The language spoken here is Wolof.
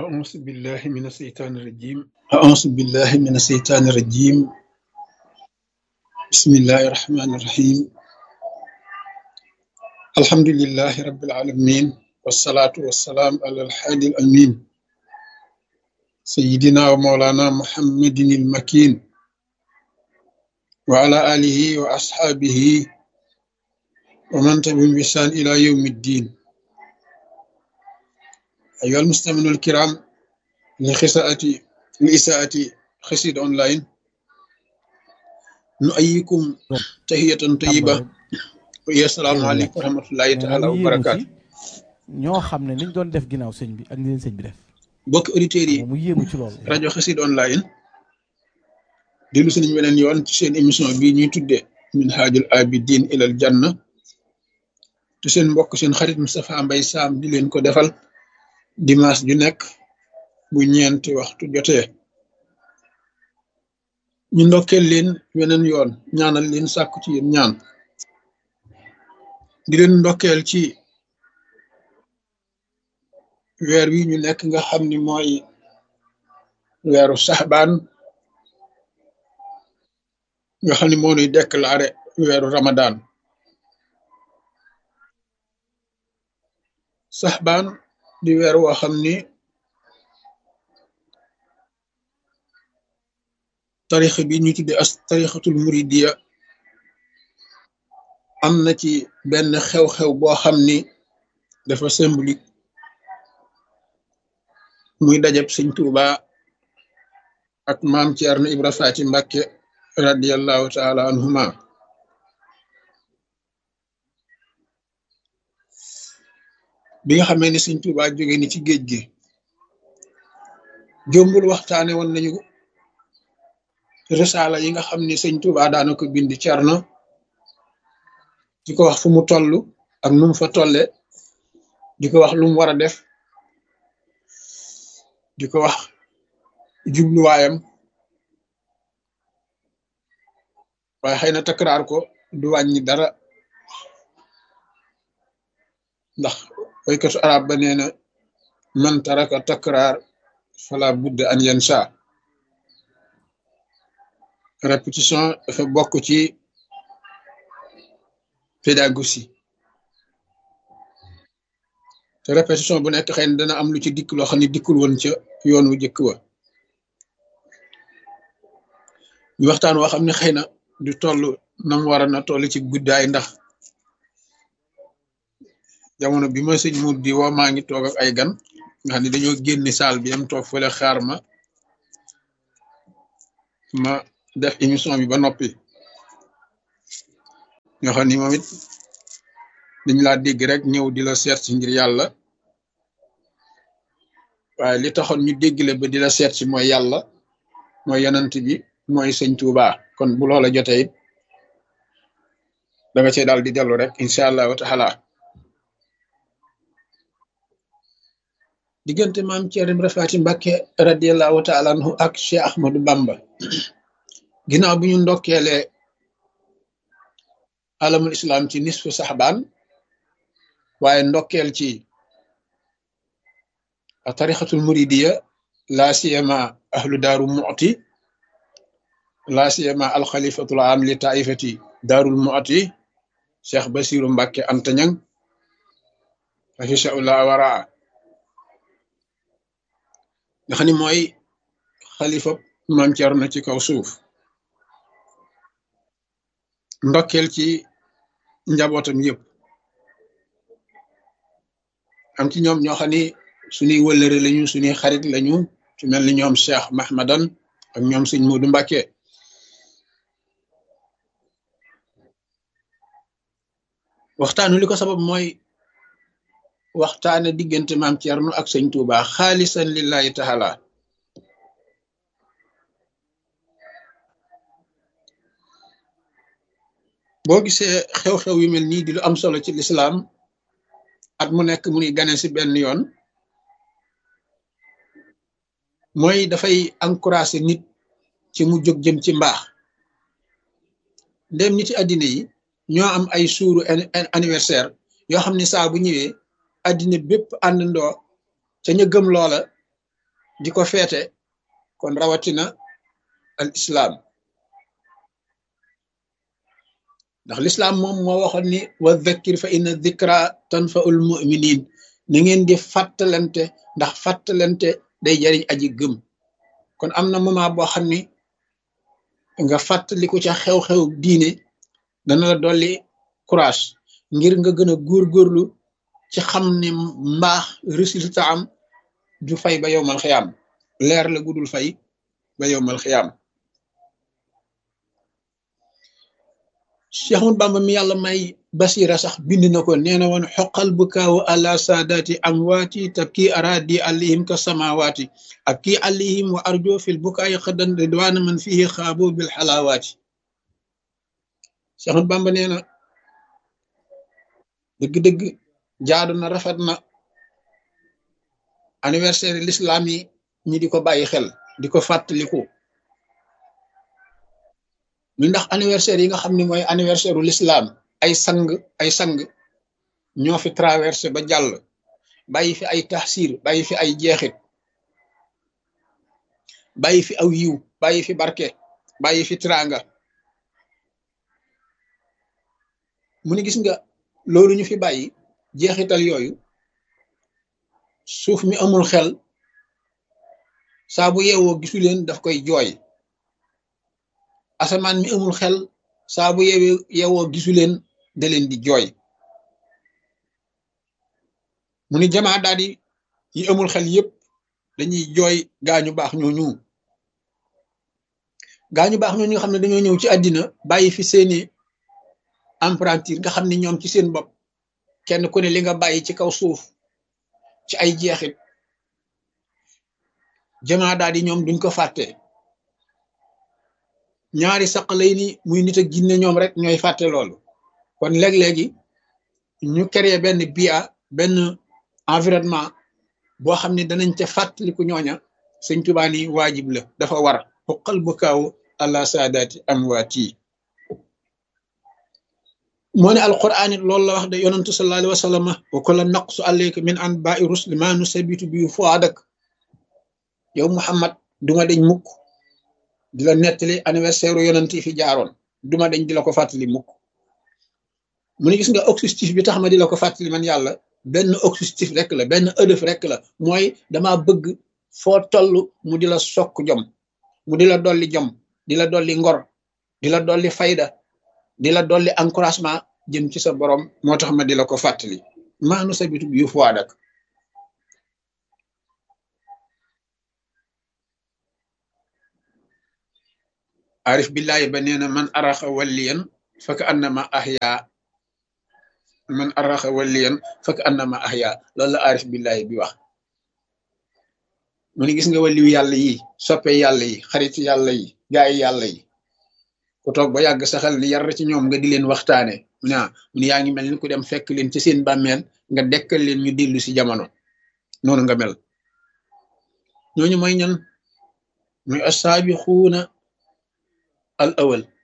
أعوذ بالله من الشيطان الرجيم أعوذ بالله من الشيطان الرجيم بسم الله الرحمن الرحيم الحمد لله رب العالمين والصلاة والسلام على الحادي الأمين سيدنا ومولانا محمد المكين وعلى آله وأصحابه ومن تبعهم بإحسان إلى يوم الدين أيها المستمعون الكرام لخساءة لإساءة خسيد أونلاين نؤيكم تحية طيبة ويا السلام عليكم ورحمة الله تعالى وبركاته ñoo xam ne niñ doon def ginnaaw sëñ bi ak ni leen sëñ bi def bokk auditeurs yi mu yéemu ci loolu rajo xasid online dellu si nañ beneen yoon ci seen émission bii ñuy tuddee minhajul abidin ilal janna te seen mbokk seen xarit Moustapha Mbaye Sam di leen ko defal dimanche ju nekk bu ñeenti waxtu jotee ñu ndokkeel leen weneen yoon ñaanal leen sàkku ci yéen ñaan di leen ndokkeel ci weer wi ñu nekk nga xam ni mooy weeru saxbaan nga xam ni moo nuy déclaré weeru ramadan saxbaan di weer woo xam ni tarix bi ñu tudde as tarixatul muridiya am na ci benn xew-xew boo xam ni dafa symbolique muy dajab sëñ Tuuba ak maam Ceerno Ibra Faati Mbàkke radiallahu taala anhuma bi nga xamee ni sëñ Tuuba jóge ni ci géej gi jombul waxtaane woon nañu risaala yi nga xam ni sëñ Tuuba daana ko bind Cerno di ko wax fu mu toll ak nu mu fa tolle di ko wax lu mu war a def di ko wax jubluwaayam waaye xëy na takraar ko du wàññi dara ndax waykatu arab ba nee na man taraka takraar fala budda an yansa répétition dafa bokk ci pédagogie te répétition bu nekk xëy na dana am lu ci dikk loo xam ne dikkul woon ca yoon wu jëkk wa ñu waxtaan woo xam ne xëy na du toll nam war a na toll ci guddaay ndax jamono bi ma sëñ mu di woo maa ngi toog ak ay gan nga xam ne dañoo génni saal bi am toog fële xaar ma ma def émission bi ba noppi nga xam ni moom it dañ laa dégg rek ñëw di la seet si ngir yàlla waaye li taxoon ñu dégg la ba di la seet si mooy yàlla mooy yonent bi mooy sëñ Tuuba kon bu loola jotee it da nga cee daal di dellu rek incha allahu taala diggante maam Ceerno Ibra Faati Mbàkke radiallahu taala anhu ak Cheikh Ahmadou Bamba ginnaaw bi ñu ndokkeelee alamul islam ci nisfu saxbaan waaye ndokkeel ci tarixatul muridiya laa siyama ahlu daaru mu'ti laa siyama alxalifatul am li taifati daarul mu'ti cheikh basiru mbàkke antañang afisaullah waraa nga xam ni mooy xalifa maam Cerno ci kaw suuf ndokkeel ci njabootam yëpp am ci ñoom ñoo xam ni suñuy wëllëre lañu suñuy xarit lañu ci mel ni ñoom Cheikh Mahmadan ak ñoom sëñ Moodu Mbàkke waxtaanu li ko sabab mooy waxtaane diggante maam Cerno ak sëñ Tuuba xaalisan lillahi taala boo gisee xew-xew yu mel nii di lu am solo ci lislaam at mu nekk mu ni gane si benn yoon mooy dafay encourager nit ci mu jóg jëm ci mbaax ndem niti àddina yi ñoo am ay suuru anniversaire yoo xam ne saa bu ñëwee àddina bépp àndandoo ca ña gëm loola di ko feete kon rawatina al islaam ndax lislaam moom moo waxoon ni wa dhakkir fa inna dhikra tanfaul muminin na ngeen di fàttalante ndax fàttalante day jariñ aji gëm kon am na moment boo xam ni nga fàttaliku ca xew-xew diine dana la dolli courage ngir nga gën a góorgóorlu ci xam ne mbaax résultat am du fay ba yowmal xiyaam leer la gudul fay ba yowmal xiyaam Cheikh Ahmad Bamba mi yàlla may basira sax bind na ko nee na woon xoqal bu kaawu ala saadaati amwaati tabki aradi alayhim ka samawaati ak kii alayhim wa arjo fil bukaayi xadan ridwaana man fihi xaabo bil xalaawaati Cheikh Ahmad Bamba nee na dëgg-dëgg jaadu na rafet na anniversaire l'islam yi ñi di ko bàyyi xel di ko fàttaliku ñu ndax anniversaire yi nga xam ne mooy anniversaire u l'islam ay sang ay sang ñoo fi traversé ba jàll bàyyi fi ay taxsir bàyyi fi ay jeexit bàyyi fi aw yiw bàyyi fi barke bàyyi fi tranga mu ni gis nga loolu ñu fi bàyyi jeexital yooyu suuf mi amul xel saa bu yeewoo gisu leen daf koy jooy asamaan mi amul xel saa bu yeewee yeewoo gisu leen da leen di jooy mu ni jamaa daal di yi amul xel yépp dañuy jooy gaañu baax ñooñu gaañu baax ñooñu nga xam ne dañoo ñëw ci àddina bàyyi fi seeni emprunture nga xam ne ñoom ci seen bopp kenn ku ne li nga bàyyi ci kaw suuf ci ay jeexit jamaa daal di ñoom duñ ko fàtte ñaari saq lay ni muy nit ak jinne ñoom rek ñooy fàtte loolu kon léeg-léegi ñu créé benn bia benn environnement boo xam ne danañ ca fàttaliku ñooña sëñ Tuubaa ni waajib la dafa war xuqal bu kaaw àla saadaati amwaati moo ne alquran it loolu la wax de yonantu sallallahu alayhi wa sallam wa kulla naqsu alayka min anba'i rusli ma nusabitu bi fuadak yow Muhammad duma dañ mukk di la nettali anniversaire yonant yi fi jaaroon duma dañ di la ko fàttali mukk mu ne gis nga objectif bi tax ma di la ko fàttali man yàlla benn objectif rek la benn ëdëf rek la mooy dama bëgg foo toll mu di la sokk jom mu di la dolli jom di la dolli ngor di la dolli fayda di la dolli encouragement jëm ci sa borom moo tax ma di la ko fàttali maanu sa bitu yu fuwaadak arif billahi ba nee na man araxa walliyan faka annama ahya man araxa walliyan faka annama ahya loolu la arif billahi bi wax mu ne gis nga waliyu yàlla yi soppe yàlla yi xarit yàlla yi gaay yàlla yi ku toog ba yàgg saxal ni yar ci ñoom nga di leen waxtaane mu ne mu ne yaa ngi mel ni ku dem fekk leen ci seen bàmmeel nga dekkal leen ñu dellu si jamono noonu nga mel ñooñu mooy ñan muy assaabixuuna al awal